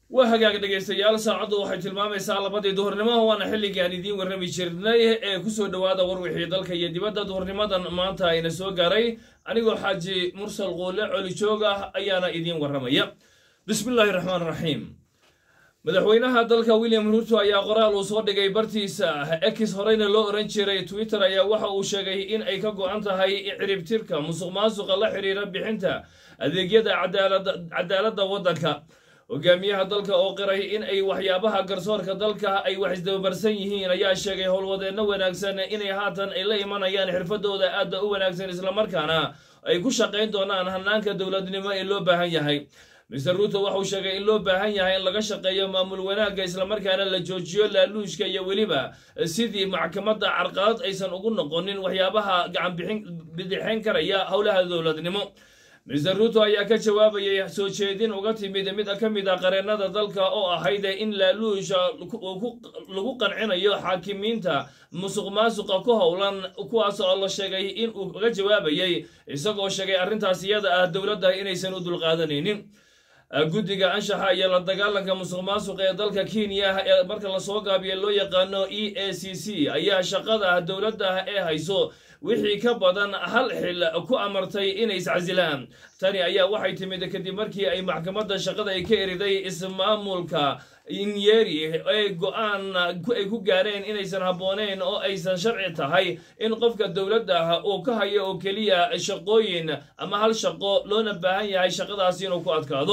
waa hagaag dhegaystayaal saacaddu waxay tilmaamaysaa labadii duhurnimo waana xilligii aan idiin warrami jirnay ee kusoo dhowaada warwixii dalka iyo dibadda duhurnimadan maanta ayna soo gaaray anigoo xaaji mursal quule colijoog ah ayaana idiin warramaya bismillaahi raxmaan raxiim madaxweynaha dalka william ruto ayaa qoraal uu soo dhigay bartiisa ex horeyna loo oran jiray twitter ayaa waxa uu sheegay in ay ka go-an tahay ciribtirka musuq maasuqa la xiriira bixinta adeegyada cadaaladda waddanka hogaamiyaha dalka oo qiray in ay waxyaabaha garsoorka dalka ay wax isdabamarsan yihiin ayaa sheegay howlwadeenno wanaagsan inay haatan ay la imanayaan xirfadooda aadda u wanaagsan islamarkaana ay ku shaqayn doonaan hanaanka dowladnimo ee loo baahan yahay mister ruto waxauu sheegay in loo baahan yahay in laga shaqeeyo maamul wanaagga islamarkaana la joojiyo laaluushka iyo weliba sidii maxkamadda carqalad aysan ugu noqonin waxyaabaha gacan bidixayn karaya howlaha dowladnimo mister ruto ayaa ka jawaabayay soo jeedin uga timid mid ka mid a qareennada dalka oo ahayd in laaluusha lagu qancinayo xaakimiinta musuq maasuqa ku howlan kuwaas oo la sheegay in uu uga jawaabayay isagoo sheegay arrintaas iyada ah dowladda inaysan u dulqaadanaynin guddiga anshaxa iyo la dagaalanka musuq maasuqa ee dalka kenya ee marka lasoo gaabiya loo yaqaano e a c c ayaa shaqada dowladda ee hayso wixii ka badan hal xil ku amartay inay iscasilaan tani ayaa waxay timid kadib markii ay maxkamadda shaqada ay ka eriday ismaamulka inyeri ee go-aan ay ku gaareen inaysan habbooneyn oo aysan sharci tahay in qofka dowladda uu ka hayo oo keliya shaqooyin ama hal shaqo loona baahan yahay shaqadaasi inuu ku adkaado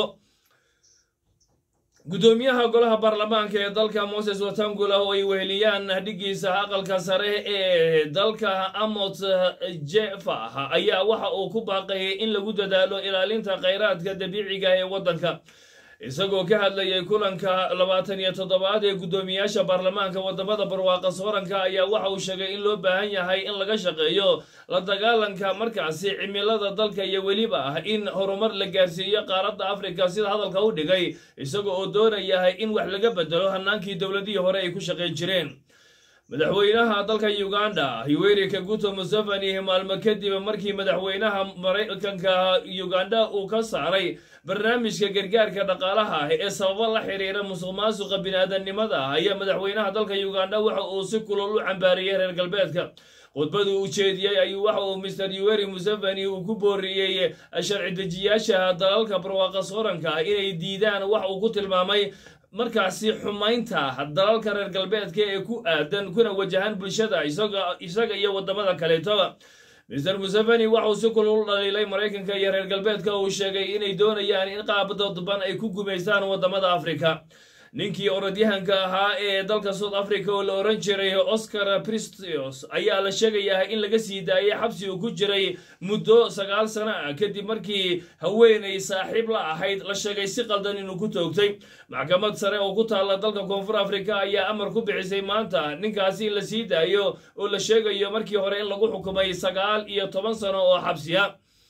guddoomiyaha golaha baarlamaanka ee dalka moses watangula oo ay weheliyaan dhiggiisa aqalka sare ee dalka amot jefah ayaa waxa uu ku baaqayay in lagu dadaalo ilaalinta khayraadka dabiiciga ee waddanka isagoo ka hadlayay kulanka labaatan iyo toddobaad ee guddoomiyaasha baarlamaanka wadamada barwaaqa sooranka ayaa waxa uu sheegay in loo baahan yahay in laga shaqeeyo la dagaalanka markaasi cimilada dalka iyo weliba ah in horumar la gaarsiiyo qaaradda afrika sida hadalka u dhigay isaga oo doonayahay in wax laga bedelo hanaankii dowladihii hore ay ku shaqayn jireen madaxweynaha dalka uganda yoweri kaguto museveni maalmo kadib markii madaxweynaha maraykanka uganda uu ka saaray barnaamijka gargaarka dhaqaalaha ee sababo la xiriira musuq maasuqa bini-aadamnimada ayaa madaxweynaha dalka uganda waxa uu si kulol u cambaariyey reer galbeedka khudbadu u jeediyey ayuu waxa uu mister yoweri museveni uu ku booriyey sharci dejiyaasha dalalka barwaaqa sooranka inay diidaan wax uu ku tilmaamay markaasi xumaynta dalalka reer galbeedka ee ku aadan kuna wajahan bulshada isaga iyo wadamada kaleetoba mister museveni waxauu si kulul dhaliilay maraykanka iyo reer galbeedka uu sheegay inay doonayaan in qaab dadban ay ku gumaystaan wadamada afrika ninkii orodyahanka ahaa ee dalka south africa oo la oran jiray oscar pristios ayaa la sheegayaa in laga sii daayay xabsi uu ku jiray muddo sagaal sano ah kadib markii haweenay saaxiib la ahayd la sheegay si qaldan inuu ku toogtay maxkamad sare oo ku taalla dalka koonfur africa ayaa amar ku bixisay maanta ninkaasi in la sii daayo oo la sheegayo markii hore in lagu xukumay sagaal iyo toban sano oo xabsiya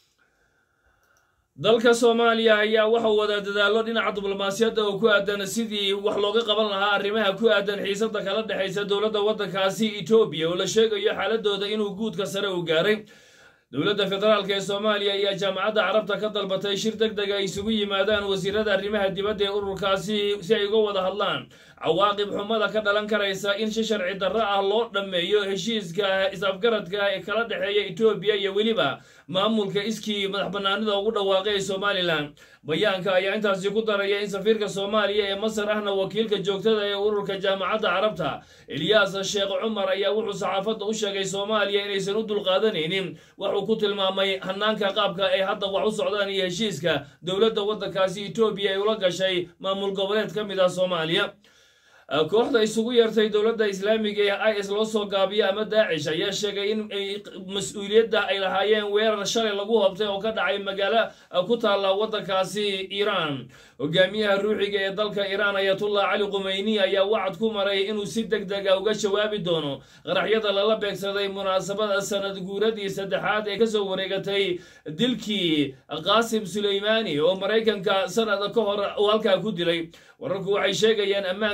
dalka soomaaliya ayaa waxau wadaa dadaallo dhinaca diblomaasiyadda oo ku aadan sidii wax looga qaban lahaa arrimaha ku aadan xiisada kala dhexaysa dowladda waddankaasi etoobiya oo la sheegayo xaaladooda inuu guudka sare u gaaray dowladda federaalk ee soomaaliya ayaa jaamacadda carabta ka dalbatay shir deg deg ay isugu yimaadaan wasiirada arrimaha dibadda ee ururkaasi si ay uga wada hadlaan cawaaqib xumada ka dhalan karaysa in si sharci darro ah loo dhammeeyo heshiiska is-afgaradka ee kala dhexeeya etoobiya iyo weliba maamulka iskii madax banaanida ugu dhawaaqay ee somalilan bayaanka ayaa intaasi ku daraya in safiirka soomaaliya ee masar ahna wakiilka joogtada ee ururka jaamacadda carabta eliyas sheekh cumar ayaa wuxuu saxaafadda u sheegay soomaaliya inaysan u dulqaadanaynin waxuu ku tilmaamay hanaanka qaabka ay hadda wax u socdaan iyo heshiiska dowladda waddankaasi etoobiya ay ula gashay maamul goboleed ka mid ah soomaaliya kooxda isugu yeertay dowladda islaamiga ee is loo soo gaabiyo ama daacish ayaa sheegay in mas-uuliyadda ay lahaayeen weerar shalay lagu hobtay oo ka dhacay magaalo ku taalla waddankaasi iiraan hogaamiyaha ruuxiga ee dalka iiraan ayatullah cali qumeyni ayaa wacad ku maray inuu si deg dega uga jawaabi doono qaraxyada lala beegsaday munaasabada sanad guuradii saddexaad ee kasoo wareegatay dilkii qaasim suleymaani oo maraykanka sanad ka hor uu halkaa ku dilay wararku waxay sheegayaan ammaanka magaalada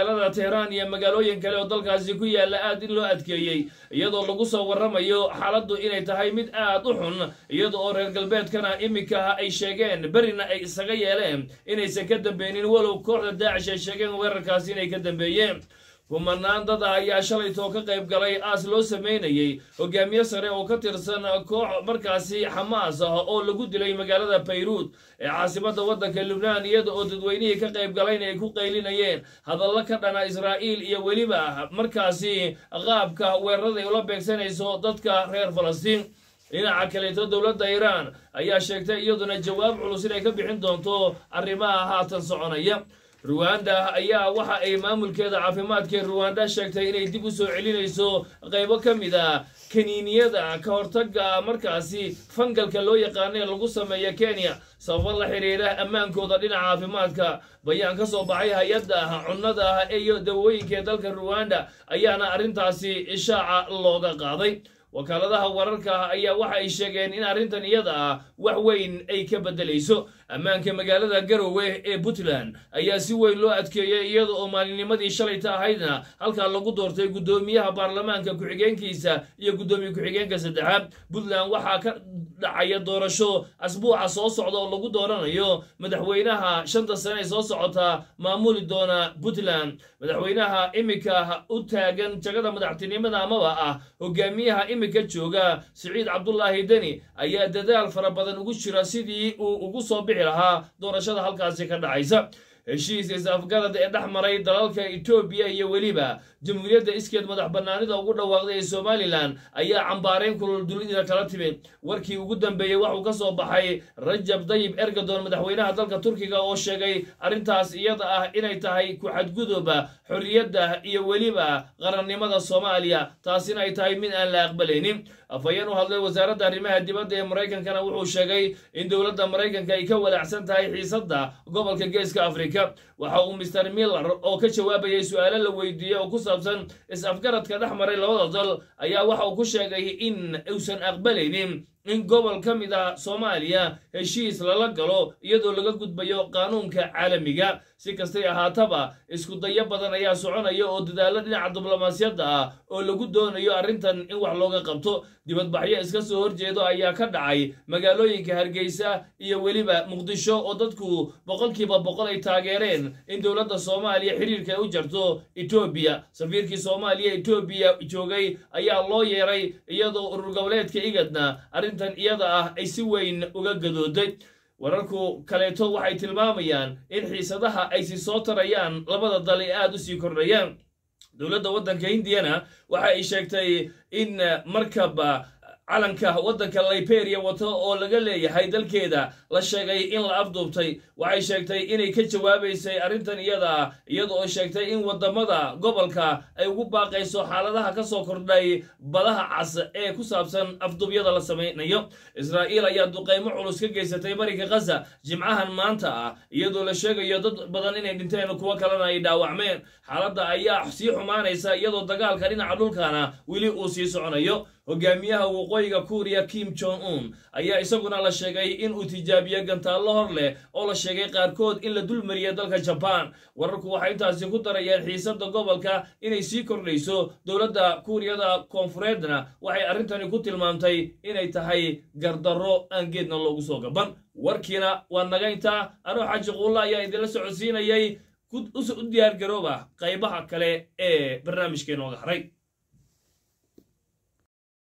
magaalada tehraan iyo magaalooyin kale oo dalkaasi ku yaalla aad in loo adkeeyey iyadoo lagu soo warramayo xaaladdu inay tahay mid aad u xun iyada oo reer galbeedkana iminka ay sheegeen berina ay isaga yeeleen inaysan ka dambeynin walow kooxda daacish ay sheegeen weerarkaasi inay ka dambeeyeen kumanaan dad ah ayaa shalaytoo ka qayb galay aas loo sameynayey hogaamiye sare oo ka tirsan koox markaasi xamaas ah oo lagu dilay magaalada bayruud ee caasimada waddanka lubnaan iyada oo dadweynihii ka qayb galayna ay ku qaylinayeen hadallo ka dhana israa'iil iyo weliba markaasi qaabka weerarada ay ula beegsanayso dadka reer falastiin dhinaca kaleeto dowladda iiraan ayaa sheegtay iyaduna jawaab culus inay ka bixin doonto arrimaha haatan soconaya ruwanda ayaa waxa ay maamulkeeda caafimaadka ruwanda sheegtay inay dib u soo celinayso qaybo ka mid a kaniiniyada ka hortaga markaasi fangalka loo yaqaana ee lagu sameeya kenya sababo la xiriira ammaankooda dhinaca caafimaadka bayaan ka soo baxay hay-adda cunnada iyo dawooyinka ee dalka ruwanda ayaana arrintaasi ishaaca looga qaaday wakaaladaha wararka ayaa waxa ay sheegeen in arrintan iyada ah wax weyn ay ka beddelayso ammaanka magaalada garowe ee puntland ayaa si weyn loo adkeeyey iyada oo maalinnimadii shalayta ahaydna halkaa lagu doortay guddoomiyaha baarlamaanka ku-xigeenkiisa iyo guddoomiye ku-xigeenka saddexaad puntland waxaa ka dhacaya doorasho asbuuca soo socda oo lagu dooranayo madaxweynaha shanta sane ee soo socota maamuli doona puntland madaxweynaha iminka u taagan jagada madaxtinimada amaba ah hogaamiyaha iminka jooga siciid cabdulaahi deni ayaa dadaal fara badan ugu jira sidii uu ugu soo bixi lahaa doorashada halkaasi ka dhacaysa heshiis is-afgarad ee dhex maray dalalka etoobiya iyo weliba jamhuuriyadda iskeed madax bannaanida ugu dhawaaqday ee somalilan ayaa cambaarayn kulul dunida kala timid warkii ugu dambeeyey waxuu ka soo baxay rajab dayib ergadon madaxweynaha dalka turkiga oo sheegay arrintaas iyada ah inay tahay ku-xadguduba xorriyadda iyo weliba qarannimada soomaaliya taasina ay tahay mid aan la aqbalaynin afhayeen u hadlay wasaaradda arrimaha dibadda ee maraykankana wuxuu sheegay in dowladda maraykanka ay ka walaacsan tahay xiisadda gobolka geeska afrika waxa uu mister miller oo ka jawaabayay su-aalo la weydiiyey oo ku saabsan is-afgaradka dhex maray labada dal ayaa waxa uu ku sheegay in uusan aqbalaynin in gobol ka mid ah soomaaliya heshiis lala galo iyadoo laga gudbayo qaanuunka caalamiga si kastay ahaataba isku dayo badan ayaa soconaya oo dadaallo dhinaca diblomaasiyadda ah oo lagu doonayo arrintan in wax looga qabto dibadbaxyo iska soo horjeedo ayaa ka dhacay magaalooyinka hargeysa iyo weliba muqdisho oo dadku boqolkiiba boqol ay taageereen in dowladda soomaaliya xiriirka ay u jarto etoobiya safiirkii soomaaliya etoobiya joogay ayaa loo yeeray iyadoo urur goboleedka igadna arrintan iyada ah ay si weyn uga gadooday wararku kaleeto waxay tilmaamayaan in xiisadaha ay si soo tarayaan labada dal ee aada u sii kordhayaan dowladda waddanka hindiyana waxa ay sheegtay in markaba calanka waddanka liberia wato oo laga leeyahay dalkeeda la sheegay in la afduubtay waxay sheegtay inay ka jawaabaysay arrintan iyada ah iyada oo sheegtay in waddamada gobolka ay ugu baaqayso xaaladaha ka soo kordhay badaha cas ee ku saabsan afduubyada la samaynayo israa'iil ayaa duqaymo culus ka geysatay bariga khaza jimcahan maanta ah iyadoo la sheegayo dad badan inay dhinteen kuwo kalena ay dhaawacmeen xaaladda ayaa sii xumaanaysa iyadoo dagaalka dhinaca dhulkana weli uu sii soconayo hogaamiyaha waqooyiga kuuriya kim jong un ayaa isaguna la sheegay in uu tijaabiye gantaallo hor leh oo la sheegay qaarkood in la dulmariya dalka jabaan wararku waxay intaasi ku darayeen xiisadda gobolka inay sii kordhayso dowladda kuuriyada koonfureedna waxay arrintani ku tilmaamtay inay tahay gardarro aan geedna loogu soo gaban warkiina waa naga intaa anoo xaaji quulla ayaa idinla socodsiinayay u diyaar garooba qaybaha kale ee barnaamijkeenooga haray